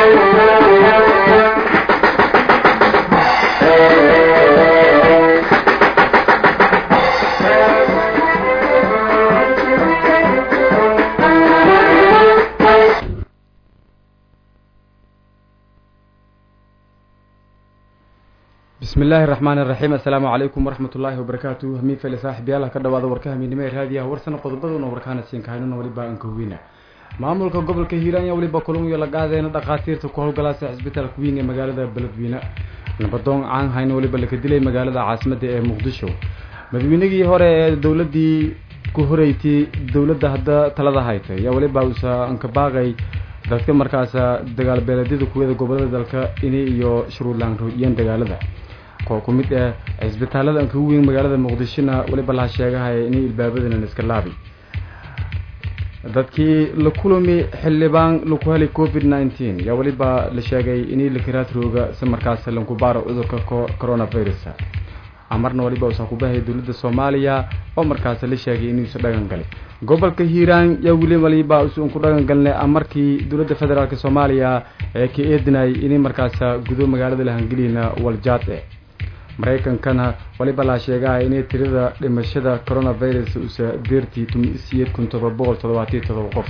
bismi illaahi raxmaan iraxiim assalaamu calaykum waraxmat ullaahi wabarakaatu hamiin fele saaxiibyaal ka dhawaada warka hamiinimo ee raadiyaha warsana qodobaduna warkaana siin kahaynuna weliba ankaweyna maamulka gobolka hiiraan yaa weliba kulamiyo la qaadeyna dhakhaatiirta ku howlgalaasa cisbitaalka weyn ee magaalada beledweyne nabadoon caan hayna weliba laka dilay magaalada caasimadda ee muqdisho madaweynigii hore ee dowladii ku horeysay dowladda hadda talada haytay yaa weliba usa ankabaaqay dadka markaasa dagaal beeleedyada kuwada gobolada dalka inay iyo shuruudlaan roojiyeen dagaalada koo ku mid ah cisbitaalada anka weyn magaalada muqdishona weliba laha sheegahaya inay ilbaabadana iska laabi dadkii la kulami xildhibaan laku helay covid nineteen yaa weliba la sheegay inay lakaraadrooga si markaas lankubaaro cudurka coronavirus amarna waliba usaa kubahaya dowladda soomaaliya oo markaas la sheegay inuusa dhagan galay gobolka hiiraan yaa weli waliba usan ku dhagan galnay amarkii dowladda federaalk soomaaliya ee ka eedinayay inay markaas gudo magaalada lahangelina waljaad e maraykankana waliba laa sheegaha inay tirada dhimashada coronavirus usa deertii siyeed kun todoba boqol toddobaatiyo todoba qof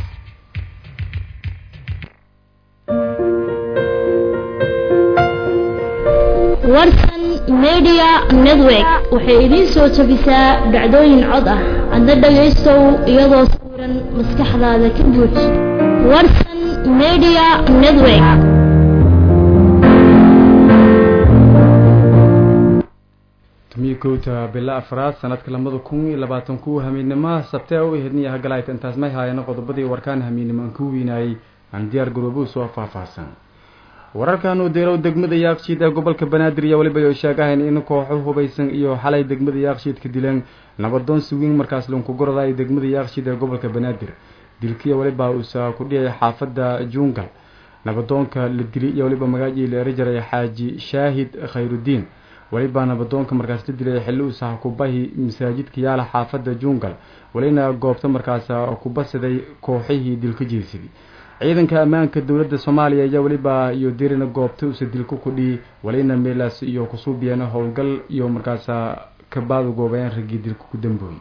warsan media network waxay idiin soo jabisaa dhacdooyin cod ah adna dhagaystow iyadoo sawiran maskaxdaada ka buuj warsan media network tumiyo kowta bila afraad sanadka lamada kun iyo labaatan ku hamiidnimaha sabtee u ehedniya hagalayta intaas may haayana qodobadii warkaan hamiidnimo aan ku weynaayay aan diyaar garoobo soo faahfaahsan wararkan uu deerow degmada yaaqshiid ee gobolka banaadir iyo weliba ay sheegahayn in kooxo hubaysan iyo xalay degmada yaaqshiid ka dileen nabadoon siwiin markaas lanku goradayo degmada yaaqshiid ee gobolka banaadir dilkiya weliba uusa ku dhiyay xaafadda juungal nabadoonka la dili iyo weliba magaacii la eri jiray xaaji shaahid khayrudiin weliba nabadoonka markaas la dilay xilli uusa kubahi masaajidka yaala xaafadda juungal welina goobta markaas kubasiday kooxihii dilka jeesidii ciidanka ammaanka dowladda soomaaliya ayaa weliba iyo dirina goobta usa dilku kudhii walina meelaas iyo kusuubiyeen howlgal iyo markaasa kabaadu goobayaan raggii dilka ku dambooyey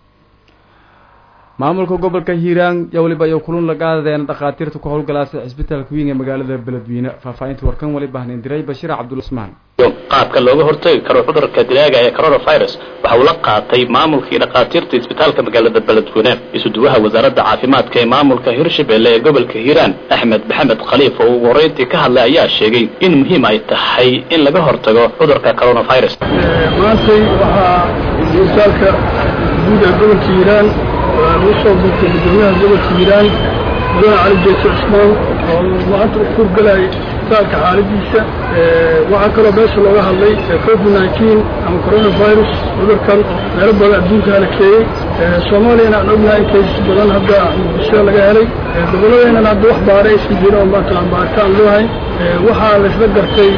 maamulka gobolka hiiraan yaa weliba iyo kulun la qaadadeen dhakhaatiirta ku howlgalaasa cisbitaalka weyn ee magaalada beledweyne faahfaahinta warkan waliba hnindiray bashiir cabdulismaan qaabka looga hortagi karo cudurka dilaaga ee coronavirus waxa uu la qaatay maamulkii dhakhaatiirta isbitaalka magaalada beledweyne isuduwaha wasaaradda caafimaadka ee maamulka hirshabelle ee gobolka hiiraan axmed maxamed khaliif oo ugu horreyntii ka hadlay ayaa sheegay in muhiim ay tahay in laga hortago cudurka coronavirus maantay waxaa isbitaalka guud ee gobolka hiiraan lagu soo buurtay gudoomiyaha gobolka hiiraan mudane cali jeese cusmaan oo maanta u kurgalay isbitaalka xaaladiisa waxaa kaloo meesha looga hadlay covid nineteen ama coronavirus cudurkan meelo badan adduunka halakeeyey soomaaliyana aan ognahay in kaysas badan hadda muqdisho laga helay gobolladeenana hadda wax baara aysan jirin oo mataqaan baaritaan loo hayn waxaa laysla gartay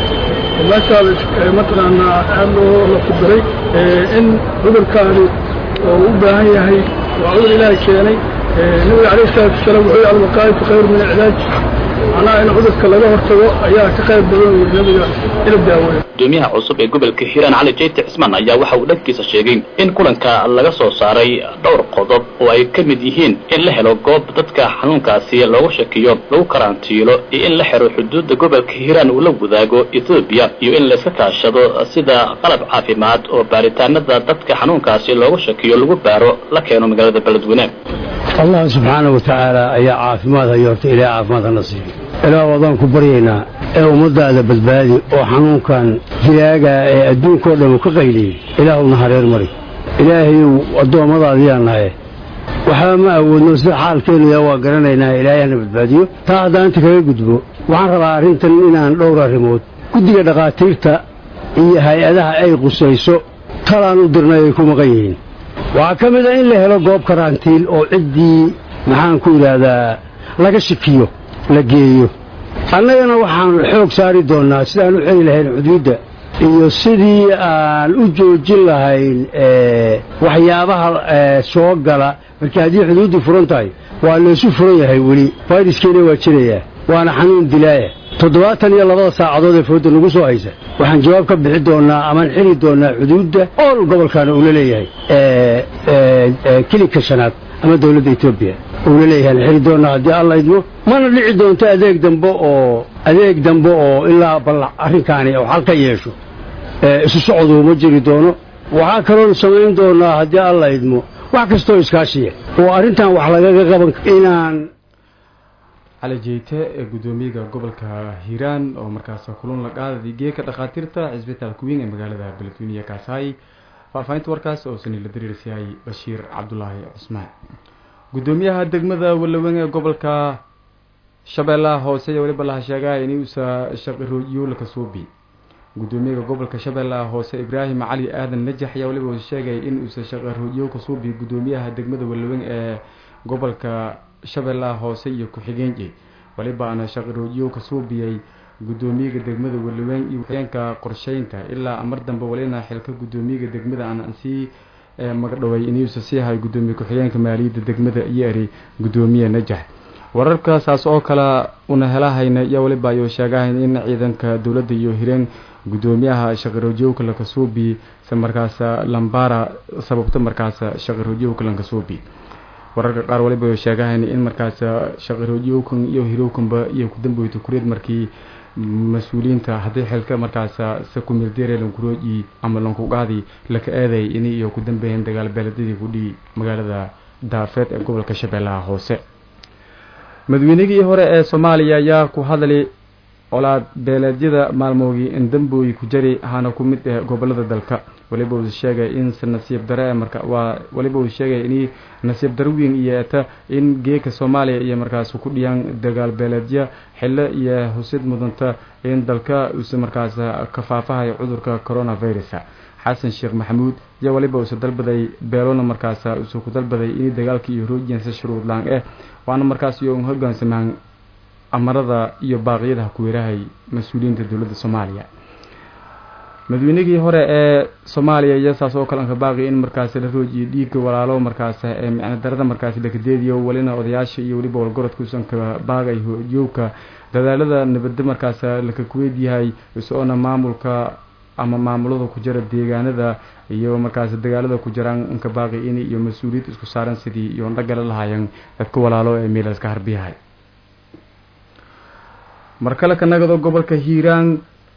meeshaa mataqaanaa aad loo la kudiray in cudurkaani oo u baahan yahay waa cudur ilaahay keenay nabiga calayh isalaatu wasalaam wuxuu yihi alwaqaayatu khayru min alcilaaj macnaha in cudurka laga hortago ayaa ka qayb badan wuri nabiga ila daaweeyo gudoomiyaha cusub ee gobolka hiiraan cali jeyti cismaan ayaa waxa uu dhankiisa sheegay in kulanka laga soo saaray dhowr qodob oo ay ka mid yihiin in la helo goob dadka xanuunkaasi loogu shakiyo lagu karantiilo iyo in la xiro xuduudda gobolka hiiraan uu la wadaago ethoobiya iyo in layska kaashado sida qalab caafimaad oo baaritaanada dadka xanuunkaasi loogu shakiyo lagu baaro la keeno magaalada beledweyne allah subxaana wa tacaala ayaa caafimaad hayo horta ilaah caafimaad hana siiyo ilaah wadaan ku baryaynaa ee ummadaada badbaadi oo xanuunkan dilaaga ee adduunkao dhan uu ka qayliyey ilaahuna hareer mari ilaahayow addoommadaadiyaa nahay waxba ma awoodno sida xaalkeennu yaa waa garanaynaa ilaahay hana badbaadiyo taa haddaan inta kaga gudbo waxaan rabaa arrintan inaan dhowr arrimood guddiga dhakhaatiirta iyo hay-adaha ay qusayso talaan u dirnay ay ku maqan yihiin waxaa ka mid a in la helo goob karantiil oo ciddii maxaan ku idhaahdaa laga shikiyo la geeyo annagana waxaan xoog saari doonnaa sidaan u xeli lahayn xuduudda iyo sidii aan u joojin lahayn waxyaabaha soo gala markii haddii xuduuddu furan tahay waa laysu furan yahay weli fayraskeena waa jirayaa waana xanuun dilaaya toddobaatan iyo labada saacadood ee fooda nagu soo haysa waxaan jawaab ka bixi doonaa amaan xiri doonaa xuduudda ool gobolkaana uula leeyahay kilika shanaad ama dowladda etoobiya uula leeyahay aan xiri doonaa haddii alla idmo mana dhici doonto adeeg dambe oo adeeg dambe oo ilaa bal arrinkaani oo xal ka yeesho isu socdu ma jiri doono waxaa kaloon samayn doonaa haddii alla idmo wax kastoo iskaashiya oo arrintan wax lagaga qaban inaan cali jeyte ee guddoomiyaga gobolka hiiraan oo markaas kulan la qaaday geeka dhakhaatiirta cisbitaalka weyn ee magaalada beledweyniya kaasahay faahfaahinta warkaas oo sani la dariirsiyahay bashiir cabdulaahi cusmaan guddoomiyaha degmada walaweyn ee gobolka shabeellaha hoose iyo weliba laha sheegaa inuusa shaqirooyolaka suubi guddoomiyaga gobolka shabeellaha hoose ibraahim cali aadan najax ayaa weliba sheegay in uusa shaqarooyo ka suubi guddoomiyaha degmada walaweyn ee gobolka shabeellaha hoose iyo ku-xigeenji walibaana shaqirooyo ka suubiyey guddoomiyaga degmada walaweyn iyo ku-xigeenka qorsheynta ilaa mar dambe walina xilka guddoomiyaga degmada aan sii magdhaway inuusa sii hay guddoomiye ku-xigeenka maaliyadda degmada iyo eri guddoomiye najax wararka saas oo kale una helahayna iyo waliba ayuu sheegahayn in ciidanka dowladda iyo hireen guddoomiyaha shaqiroojoogka lakasuubi se markaas lambara sababto markaas shaqiroojoogka lankasuubi wararka qaar waliba ayuu sheegahayn in markaas shaqiroojoogkan iyo hirowkanba iyo kudambeyto kureed markii mas-uuliyiinta haddii xilka markaas sakumirdere lankurooji ama lankugaadi laka eeday in iyo ku dambeeyeen dagaal beeladadii kudhii magaalada daafeed ee gobolka shabeellaha hoose madaweynigii hore ee soomaaliya ayaa ku hadlay colaad beeleedyada maalmoogii indambooyi ku jari ahaana ku mid ah gobolada dalka waliba uu sheegay in nasiib dare marka waa waliba uu sheegay in nasiib daro weyn iyo eta in geeka soomaaliya iyo markaas ku dhiyaan dagaal beeleedya xillo iyo husid mudanta in dalka uuse markaas ka faafahayo cudurka coronavirus xasan sheekh maxamuud iyo waliba uuse dalbaday beelona markaas uuse ku dalbaday in dagaalka iyo roojiyansa shuruud laan eh waana markaas iyo hogaansamaan amarada iyo baaqyadaha kuweerahay mas-uuliyiinta dowladda soomaaliya madaweynigii hore ee soomaaliya iyo saas oo kale anka baaqi in markaas la roojiyo dhiigga walaalo markaas ee micno darada markaas lakadeediyo welina odayaasha iyo weliba walgorodka usan ka baagay hojoogka dadaalada nabadda markaas laka kuweyd yahay is-oona maamulka ama maamulada ku jira deegaanada iyo markaas dagaalada ku jiraan inka baaqi in iyo mas-uuliyad isku saaran sidii iyo dhagala lahaayeen dadka walaalo ee meelaska harbiyahay mar kale ka nagado gobolka hiiraan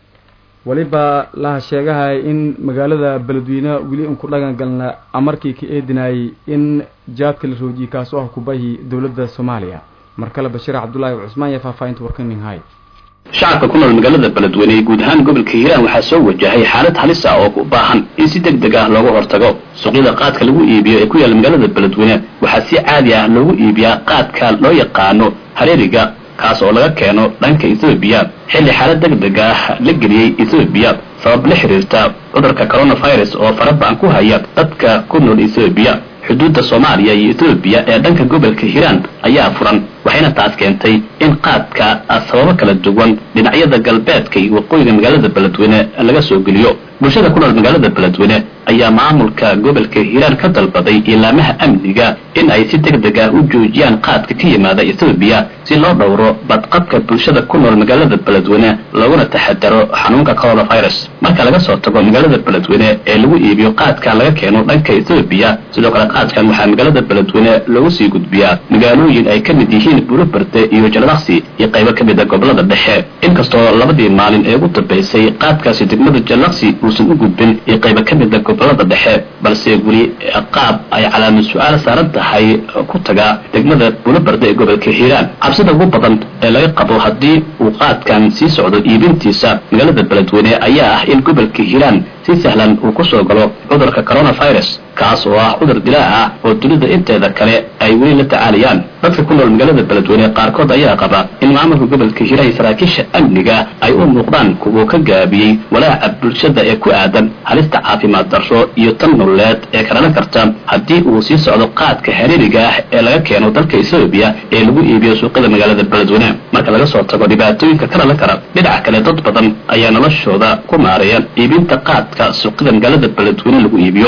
waliba laha sheegahay in magaalada beledweyne weli inku dhagan galna amarkii ka eedinayay in jaadka la roojiyey kaasoo ah kubahi dowladda soomaaliya mar kale bashiir cabdulaahi cusmaan iyo faahfaahinta warkaninhay shacabka ku nool magaalada beledweyne ee guud ahaan gobolka hiiraan waxaa soo wajahay xaalad halis ah oo u baahan in si deg deg ah looga hortago suuqyada qaadka lagu iibiyo ee ku yaalla magaalada beledweyne waxaa si caadi ah loogu iibiyaa qaadka loo yaqaano hareeriga kaas oo laga keeno dhanka ethoobiya xilli xaalad deg deg ah la geliyey ethoobiya sabab la xiriirta cudurka coronavirus oo faraba'an ku haya dadka ku nool ethoobiya xuduudda soomaaliya iyo etoobiya ee dhanka gobolka hiiraan ayaa furan waxayna taas keentay in qaadka sababo kala duwan dhinacyada galbeedka iyo waqooyiga magaalada beledweyne laga soo geliyo bulshada ku nool magaalada beledweyne ayaa maamulka gobolka hiiraan ka dalbaday ilaamaha amniga in ay si deg deg ah u joojiyaan qaadka ka yimaada etoobiya si loo dhowro badqabka bulshada ku nool magaalada beledweyne looguna taxadaro xanuunka coronavirus marka laga soo tago magaalada beledweyne ee lagu iibiyo qaadka laga keeno dhanka etoobiya sidoo kale qaadkan waxaa magaalada beledweyne loogu sii gudbiyaa magaalooyin ay ka mid yihiin buruberde iyo jallaqsi iyo qaybo ka mid a gobolada dhexe inkastoo labadii maalin ee ugu dambaysay qaadkaasi degmada jallaqsi uusan u gudbin iyo qaybo ka mid a gobolada dhexe balse weli qaab ay calaamad su-aal saaran tahay ku tagaa degmada buruberde ee gobolka hiiraan cabsida ugu badan ee laga qabo haddii uu qaadkan sii socdo iibintiisa magaalada beledweyne ayaa ah in gobolka hiiraan si sahlan uu ku soo galo cudurka coronavirus kaas oo ah cudur dilaa ah oo dunida inteeda kale ay weli la tacaalayaan dadka ku nool magaalada beledweyne qaarkood ayaa qaba in maamulka gobolka hiiraan iyo saraakiisha amniga ay u muuqdaan kuwuu ka gaabiyey walaaca bulshada ee ku aadan halista caafimaad darro iyo tan nololeed ee ka dhalan karta haddii uu sii socdo qaadka hareeriga ah ee laga keeno dalka etoobiya ee lagu iibiyo suuqyada magaalada beledweyne marka laga soo tago dhibaatooyinka ka dhalan kara dhinaca kale dad badan ayaa noloshooda ku maareeya iibinta qaadka suuqyada magaalada beledweyne lagu iibiyo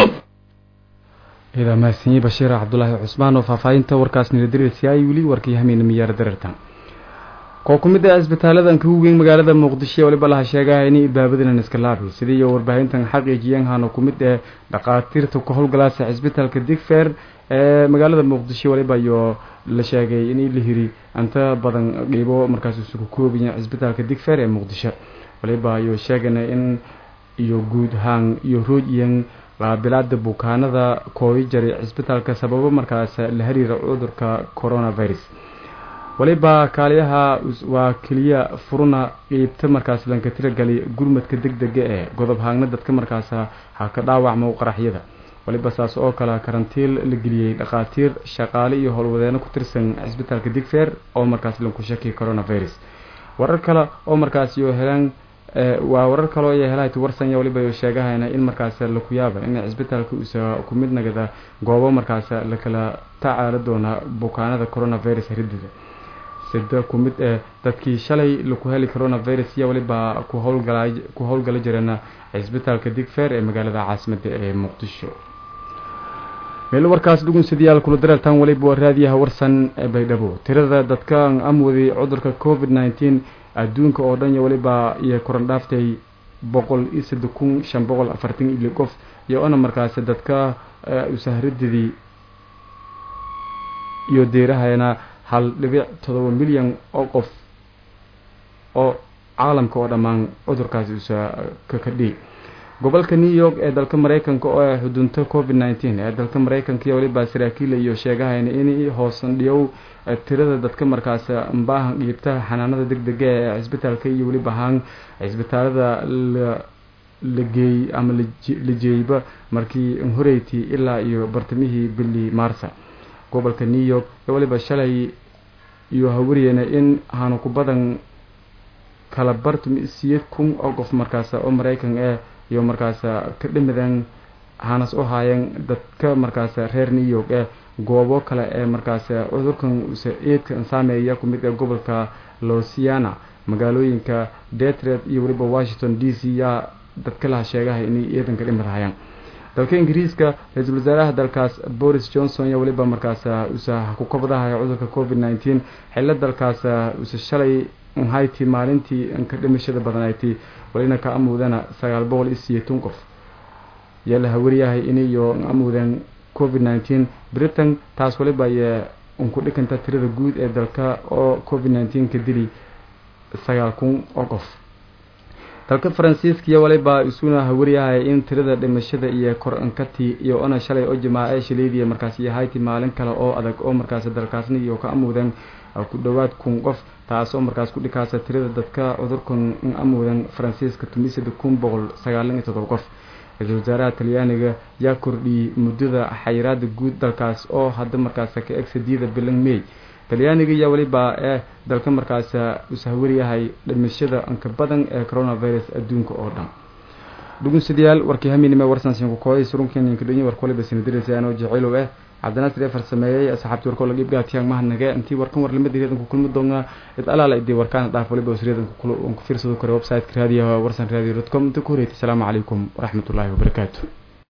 idaa mahadsanyi bashiir cabdulaahi cusmaan oo faahfaahinta warkaas nila dariirsiyaay weli warkii hamiina miyaara dareertan koo ku mid ah isbitaaladan ka weyn magaalada muqdisho waliba laha sheegaha inay ilbaabadinan iska laabi sidii iyo warbaahintan xaqiijiyeen hano ku mid ah dhaqaatiirta ka howlgalaasa cisbitaalka digfer ee magaalada muqdisho waliba iyo la sheegay in la hiri inta badan dhiibo markaas isugu koobayan cisbitaalka digfer ee muqdisho waliba iyo sheegana in iyo guud ahaan iyo roojyan laabilaada bukaanada kooyi jaray cisbitaalka sababo markaas la xiriira cudurka coronavirus waliba kaaliyaha waa keliya furuna qeybta markaas lanka tiragali gurmadka deg dega ee godob haagna dadka markaas ha ka dhaawacmo qaraxyada waliba saas oo kale karantiil la geliyey dhakhaatiir shaqaale iyo howlwadeeno ku tirsan cisbitaalka digfer oo markaas lanku shakiya coronavirus warar kale oo markaas iyo helaan waa warar kaloo iyo helahat warsanya waliba iyo sheegahayna in markaas laku yaaba in cisbitaalka uusa ku mid nagada goobo markaas lakala tacaala doona bukaanada coronavirus ridida sida ku mid ee dadkii shalay laku heli coronavirus iyo waliba ku howlgala ku howlgala jirana cisbitaalka digfer ee magaalada caasimada ee muqdisho meel warkaas dhugunsadayaal kula dareertaan waliba waa raadiyaha warsan ee baydhabo tirada dadkan amwaday cudurka covid nineteen adduunka oo dhan iyo waliba iyo koran dhaaftay boqol iyo saddex kun shan boqol afartan iyo qof iyo ona markaasi dadka usahrididii iyo deerahayna hal dhibic todoba milyan oo qof oo caalamka oo dhammaan cudurkaasi usa ka kadhiyay gobolka new york ee dalka mareykanka oo ah xudunta covid nineteen ee dalka mareykanka iyo waliba saraakiila iyo sheegahayna in hoosan dhiyow tirada dadka markaas mbaahan dhiibta xanaanada deg dega ee cisbitaalka iyo weliba ahaan cisbitaalada la geeyey ama la jeeyba markii horeyti ilaa iyo bartamihii bili maarsa gobolka new york ee waliba shalay iyo hawariyena in hanu ku badan kala bartum siyeed kun oo qof markaas oo mareykan eh iyo markaas ka dhimidan hanas u haayeen dadka markaas reer new york ee goobo kale ee markaas cudurkan usa eedka saameeya ku mid ee gobolka losiana magaalooyinka detroit iyo weliba washington d c yaa dadka laha sheegaha inay eedanka dhimid hayaan dalka ingiriiska ra-iisul wasaaraha dalkaas boris johnson yaa weliba markaas usa ku kabadahaya cudurka covid nineteen xillo dalkaas usa shalay hayti maalintii ka dhimashada badanayti walina ka amuudana sagaal boqol iyo siyeetan qof yaa la hawariyahay inayo amuudeen covid nineteen britain taas waliba ayee unku dhikanta tirada guud ee dalka oo covid nineteen ka dili sagaal kun oo qof dalka faransiiskiya waliba isuna hawariyahay in tirada dhimashada iyo kor ankati iyo ona shalay oo jamaace shilaydiya markaas iyo hayti maalin kale oo adag oo markaas dalkaasna iyo ka amuudeen ku dhowaad kun qof taas oo markaas ku dhikaasa tirada dadka cudurkan amuudan faransiiska tumisada kun boqol sagaalan iyo todoba qof ra-iisul wasaaraha talyaaniga yaa kordhiyey muddada xayiraada guud dalkaas oo hadda markaas ka eg sadiida bilan may talyaaniga yaa weliba ee dalka markaas usahwariyahay dhimashada anka badan ee coronavirus adduunka oo dhan dhugunsadayaal warkii haminime warsansiinku kooday surunkeninka dhanyi warka waliba sinadiraysa anoo jaceylow eh cabdinaasir ee farsameeyey asxaabtii warkoo laga ibgaatiyaan mahadnage intii warkan warlamada reedanku kulmi doonaa id alaala idii warkaana dhaaf waliba wasreedanku ku fiirsado kare website-ka raadiyaha warsan radio dot com inta ku horeeytay asalaamu calaykum waraxmatullaahi wabarakaatu